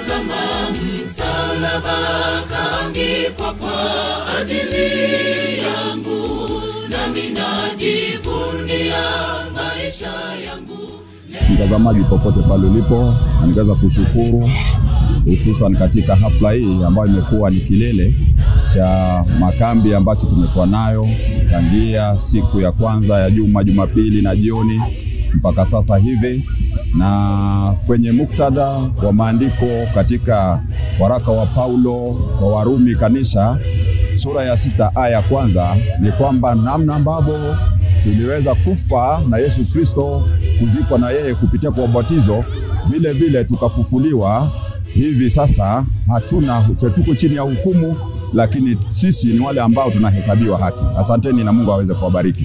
Tazama msalaba kaangikwa kwa ajili yangu, nami najivunia maisha yangu. Mtazamaji popote pale ulipo, na ningeweza kushukuru hususan katika hafla hii ambayo imekuwa ni kilele cha makambi ambacho tumekuwa nayo tangia siku ya kwanza ya juma, Jumapili na jioni mpaka sasa hivi, na kwenye muktadha wa maandiko katika waraka wa Paulo kwa Warumi kanisa sura ya sita aya ya kwanza ni kwamba namna ambavyo tuliweza kufa na Yesu Kristo, kuzikwa na yeye kupitia kwa ubatizo, vile vile tukafufuliwa. Hivi sasa hatuna tuko chini ya hukumu, lakini sisi ni wale ambao tunahesabiwa haki. Asanteni na Mungu aweze kuwabariki.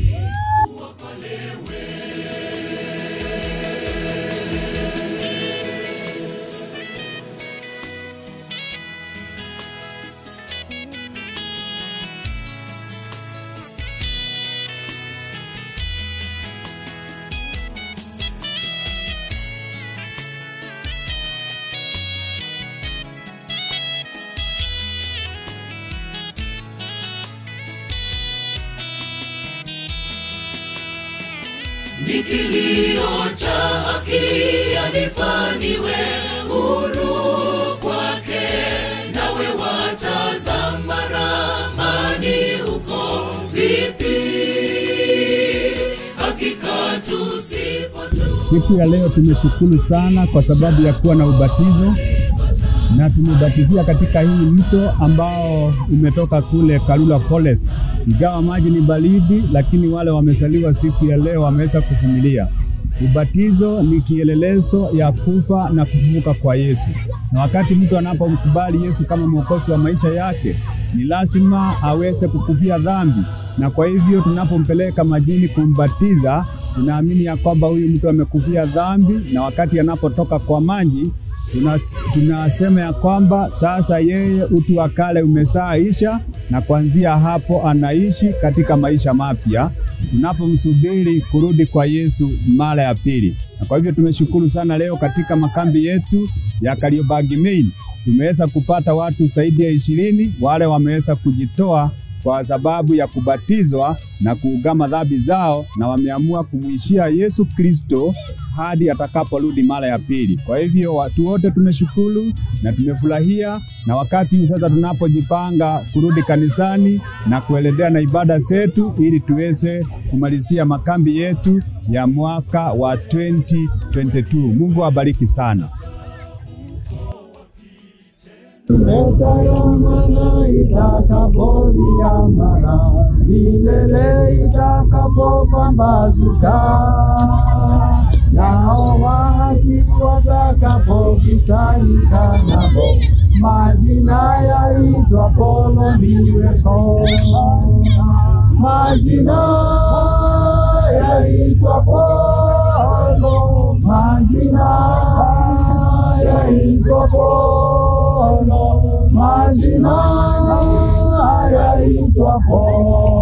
ni kilio cha haki yanifaniwe huru kwake, nawe watazama ramani huko vipi? Hakika tusipotu Siku ya leo tumeshukuru sana kwa sababu ya kuwa na ubatizo na tumebatizia katika hii mto ambao umetoka kule Karura Forest. Ingawa maji ni baridi, lakini wale wamezaliwa siku ya leo wameweza kuvumilia. Ubatizo ni kielelezo ya kufa na kufufuka kwa Yesu, na wakati mtu anapomkubali Yesu kama mwokozi wa maisha yake, ni lazima aweze kukufia dhambi, na kwa hivyo tunapompeleka majini kumbatiza, tunaamini ya kwamba huyu mtu amekufia dhambi, na wakati anapotoka kwa maji tuna, tunasema ya kwamba sasa yeye utu wa kale umeshaisha na kuanzia hapo anaishi katika maisha mapya tunapomsubiri kurudi kwa Yesu mara ya pili. Na kwa hivyo tumeshukuru sana leo katika makambi yetu ya Kariobangi Main tumeweza kupata watu zaidi ya ishirini wale wameweza kujitoa kwa sababu ya kubatizwa na kuugama dhambi zao, na wameamua kumwishia Yesu Kristo hadi atakaporudi mara ya pili. Kwa hivyo watu wote tumeshukuru na tumefurahia, na wakati huu sasa tunapojipanga kurudi kanisani na kuendelea na ibada zetu, ili tuweze kumalizia makambi yetu ya mwaka wa 2022. Mungu awabariki sana. Imetayamana itakapoviamana, milele itakapopambazuka, nao wa haki watakapokusanyika nabo, majina yaitwa polo ndiweko, majina yaitwa polo, majina yaitwa polo, majina yaitwa polo.